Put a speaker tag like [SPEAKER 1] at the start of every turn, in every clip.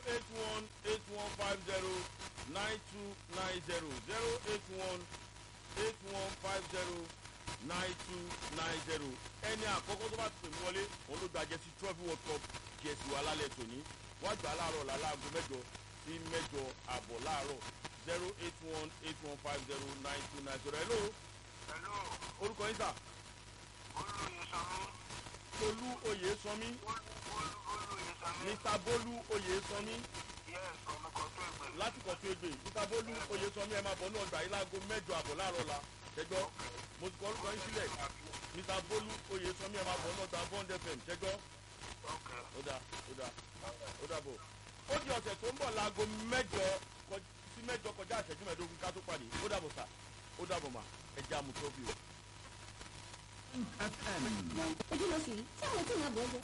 [SPEAKER 1] eight one eight one five zero nine two nine zero zero eight one eight one five zero nine two nine zero ẹni àkọ́kọ́ tó bá ti pè mí wọlé òun ló gba jẹ́sí trophy world cup jẹ́sí wa lálẹ́ tòní wọ́n gbà á láàárọ̀ làlágò mẹ́jọ sí mẹ́jọ àbọ̀ láàárọ̀ zero eight one eight one five zero nine two nine zero hello
[SPEAKER 2] Hello,
[SPEAKER 1] orúkọ yín sà
[SPEAKER 2] Olú
[SPEAKER 1] tolú
[SPEAKER 2] Yesanmi.
[SPEAKER 1] oyèsánmi
[SPEAKER 2] Olú Olú Yesanmi.
[SPEAKER 1] mr bolu oyèsánmi
[SPEAKER 2] Yes, ọmọ kan tó ẹgbẹ́.
[SPEAKER 1] láti kọ̀tún ègbè mr bolu oyèsánmi ẹ̀ máa bọ̀ ní ọgbà yìí láago mẹ́jọ àbọ̀ láàárọ̀ la ṣẹjọ́ mo ti kọ orúkọ yín sílẹ̀ mr bolu oyèsánmi ẹ̀ máa bọ̀ ní ọgbà bond fm ṣẹjọ́
[SPEAKER 2] Okay.
[SPEAKER 1] ó dà ó dà ó dà bò ó di ọ̀sẹ̀ tó ń bọ̀ láago mẹ́jọ kọ- sí mẹ́jọ kọjá ìṣẹ́jú mẹ́ẹ̀ẹ́dógún ká tó pàdé ó dàbọ̀ sà ó dàbọ̀ mà ẹ jẹ́ àmú trophy o.
[SPEAKER 3] ojú ló sì rí tí àwọn tí ìyàbọ̀ ọjọ́.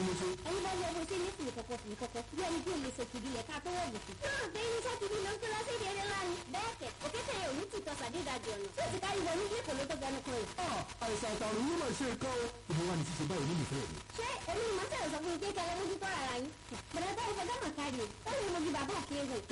[SPEAKER 3] ẹni bá yọ owó sí ní fìlì kọ̀kọ̀ fìlì kọ̀kọ̀ bí ẹni tí ò lè sọ kìdí lẹ̀ ká tó wọ̀ gùn. náà bẹ́ẹ̀ ní sátidé ló ń tó lọ sí èdè eré ńlá ni. bẹ́ẹ̀ kẹ̀ òkété yẹn ò ní tìtọ́ sàdédàjì ọ̀nà tí ó ti kárí wọ ní bí èkó ló tó gbẹnu kan rẹ̀.
[SPEAKER 4] àìsàn àtàrùn yìí máa ṣe nǹkan o. ìbí wa ni ṣíṣe báyìí nínú ìfẹ́ rẹ̀.
[SPEAKER 3] ṣé èmi ni màtẹ́ sọ fún mi pé kẹlẹ́ mójú tó rárá yín. bẹ̀rẹ̀ bá ìfẹ́ dáhùn kárí o ó lè mojú bàbá òkè ewu.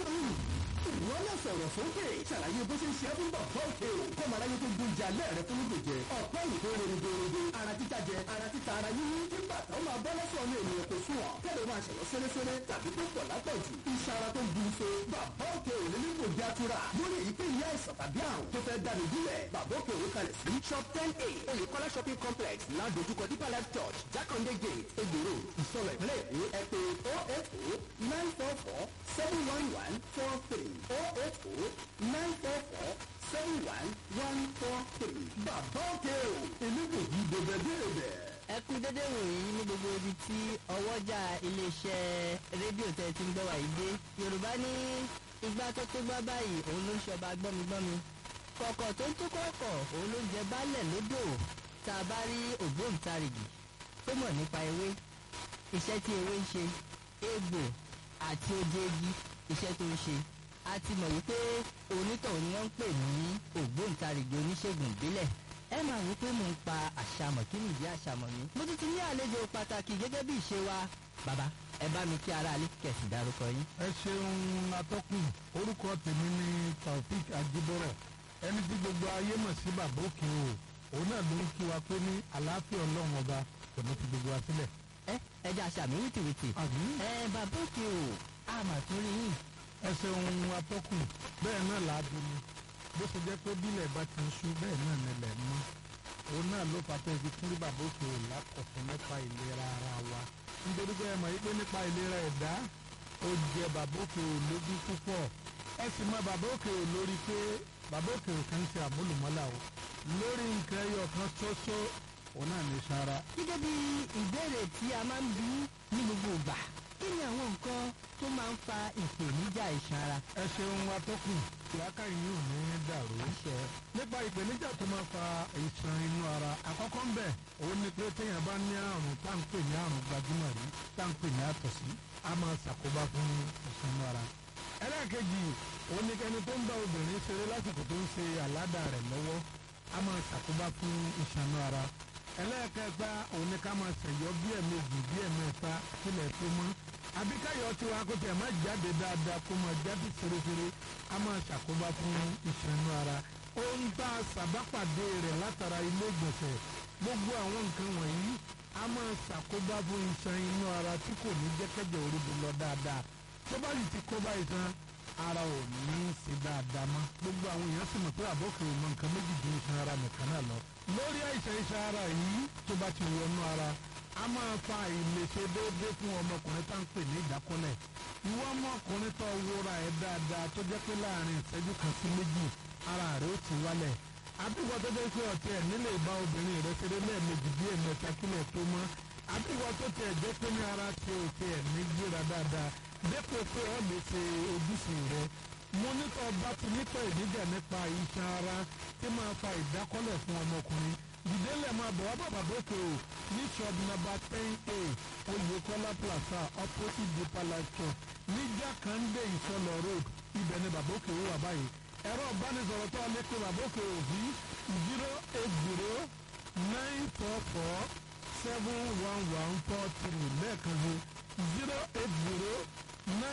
[SPEAKER 4] ìwọ náà sọ̀rọ̀ sókè ṣàlàyé bó ṣe ń ṣe é fún bàbá òkè o. kọ́mọ aráyé tó gbé ìjà lẹ́ẹ̀rẹ́ fún lóògbé jẹ. ọ̀pẹ́ yìí tó rere dèrèdè. ara títa jẹ ara títa ara yíyí. kí bàtà ó máa bọ́ lọ́sọ̀ ní ènìyàn kò sùn ọ̀. kẹ́lẹ́ máa ṣẹ̀lọ́ sẹ́rẹ́sẹ́rẹ́ tàbí tó pọ̀ lápọ̀jù. iṣan ara tó bu ife. bàbá òkè ò ní nípò bí atura. lórí èyíkéyìí àìsàn tàbí àrùn tó fẹ́ dànù dílẹ̀. bàbá òkè ò kalẹ̀ sí. shop ten a olùkọ́lá shopping complex ládojúkọ deeper life church jákàndé gate egbòro ìsọlọ ìpínlẹ̀ èkó ẹ pé oh eight oh nine four four seven one one four three oh eight oh nine four four seven one one four three. bàbá òkè o èmi kò yí dèbèdèbè.
[SPEAKER 5] ẹ kú dédé wòyí ní gbogbo ibi tí ọwọ́jà iléeṣẹ́ rédíò tẹ́ ti ń gbọ́ wà yìí dé yorùbá ní igbá tó tó gbá báyìí òun ló ń ṣọba gbọ́migbọ́mi kọ̀kọ̀ tó ń tó kọ̀kọ̀ òun ló ń jẹ baálẹ̀ lódò tá a bá rí ògbóǹtarìgì tó mọ̀ nípa ewé iṣẹ́ tí ewé ń ṣe egbò àti oje igi iṣẹ́ tó ń ṣe a ti mọ̀ wípé onítọ̀hún ni wọ́n ń pè ní ògbóǹtarìgì oníṣègùn ìbílẹ̀ ẹ máa wí pé mò ń pa àṣàmọ̀ kí nìdí àṣàmọ̀ mi. mo tún ti ní àlejò pàtàkì gẹ́gẹ́ bí ìṣe wa bàbá ẹ bá mi kí ara alẹ́ kẹ̀sì dárúkọ yín.
[SPEAKER 6] ẹ ṣeun atọ́kùn orúkọ tèmi ni taofik ajibọrọ ẹni tí gbogbo ayé mọ̀ sí bàbá òkè o òun náà ló ń kí wa pé ní àlàáfíà ọlọ́run ọba kò ní fi gbogbo wa sílẹ̀.
[SPEAKER 5] ẹ ẹ jẹ́ àṣàmì wìtìwìtì.
[SPEAKER 6] àbí
[SPEAKER 5] ẹ bàbá òkè o a mà tún rí yín.
[SPEAKER 6] ẹ ṣeun atọ́kùn bẹ́ẹ̀ náà làádú ni bó ṣe jẹ́ pé bílẹ̀ bá ti ń ṣú bẹ́ẹ̀ náà nílẹ̀ mọ́ òun náà ló fà tẹ́ fi kúrú bàbá òkè o lákọ̀tún nípa ìlera ara wa nítorí pé ẹ mọ̀ yí pé nípa ìlera ẹ̀dá ó jẹ bàbá òkè o lógún púpọ̀ ẹ sì mọ bàbá òkè o lórí pé bàbá òkè o kàn ń ṣe àmúlùmọ́là o lórí nǹkan ẹyọ kan ṣoṣo òun náà ní sara
[SPEAKER 5] gẹ́gẹ́ bí ìbéèrè tí a máa ń bí ní gbogbo ìgbà kí ni àwọn nǹkan tó máa ń fa ìpèníjà iṣan ara.
[SPEAKER 6] ẹ ṣeun atọ́kùn ìyáká yìí ò ní dàrú.
[SPEAKER 5] àṣẹ
[SPEAKER 6] nípa ìpèníjà tó máa fa ìṣàn inú ara àkọ́kọ́ ń bẹ̀ òun ni pé téèyàn bá ní àrùn tá à ń pè ní àrùn gbajúmọ̀ rí tá à ń pè ní àtọ̀sí a máa ṣàkóbá fún ìṣàn inú ara. ẹlẹ́ẹ̀kejì òun ni kẹni tó ń bá obìnrin ṣeré lásìkò tó ń ṣe àládà rẹ̀ lọ́wọ́ a máa ṣàkóbá fún ìṣàn inú ara. ẹlẹ́ẹ̀kẹta òun ni ká máa ṣẹ̀yọ́ bí ẹ̀mejì bí ẹ̀mẹ́ta kílẹ̀ tó mọ́ àbí káyọ̀ tí wàá kó tiẹ̀ má jáde dáadáa kó máa jáde fèrèfèrè a máa ṣàkóbá fún ìṣàn inú ara ohun tá a ṣàbápàdé rẹ̀ látara ilé ìgbọ̀nsẹ̀ gbogbo àwọn nǹkan wọ̀nyí a máa ṣàkóbá fún iṣan inú ara tí kò ní jẹ́kẹ́jẹ́ oríbi lọ dáadáa tó bá yìí ti kóbá iṣan ara ò ní í ṣe dáadáa mọ́ gbogbo àwọn èèyàn sì mọ̀ pé àbọ̀kẹ́ ò mọ nǹkan méjì ju iṣan ara nìkan náà lọ lórí àìsàn iṣan ara yìí tó bá ti wọnú ara a máa fa ìlèṣe déédéé fún ọmọkùnrin tá à ń pè ní ìdákọ́lẹ̀ ìwọ ọmọkùnrin tó wúra ẹ̀ dáadáa tó jẹ́ pé láàrin ìṣẹ́jú kan sí méjì ara rẹ̀ ó ti wálẹ̀ àbíwọ tó jẹ́ pé ọ̀tí ẹ̀ nílé ìbá obìnrin rẹ̀ ṣeré lẹ́ẹ̀mejì bí ẹ̀mẹ́ta kílẹ̀ tó mọ́ àbíwọ tó tiẹ̀ jẹ́ pé ní ara ti ò tiẹ̀ ní gbéra dáadáa dépò pé ọ̀ lè ṣe ojúṣe rẹ̀ mo nítọ́ bá ti nítọ́ ìdíjà nípa iṣan ara tí máa fa ìdákọ́lẹ̀ fún ọmọkùnrin ìdílé máa bọ̀ wá bàbá bókè o ní shop number ten a oyèkọ́lá plaza opposite deeper life church ní jákàndé ìsọlọ road ibẹ̀ ni bàbá òkè wà báyìí ẹ̀rọ ìbánisọ̀rọ̀ tó alẹ́ pé bàbá òkè ò sí zero eight zero nine four four seven one one four three lẹ́ẹ̀kan sí zero eight zero nine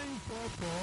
[SPEAKER 6] nine four four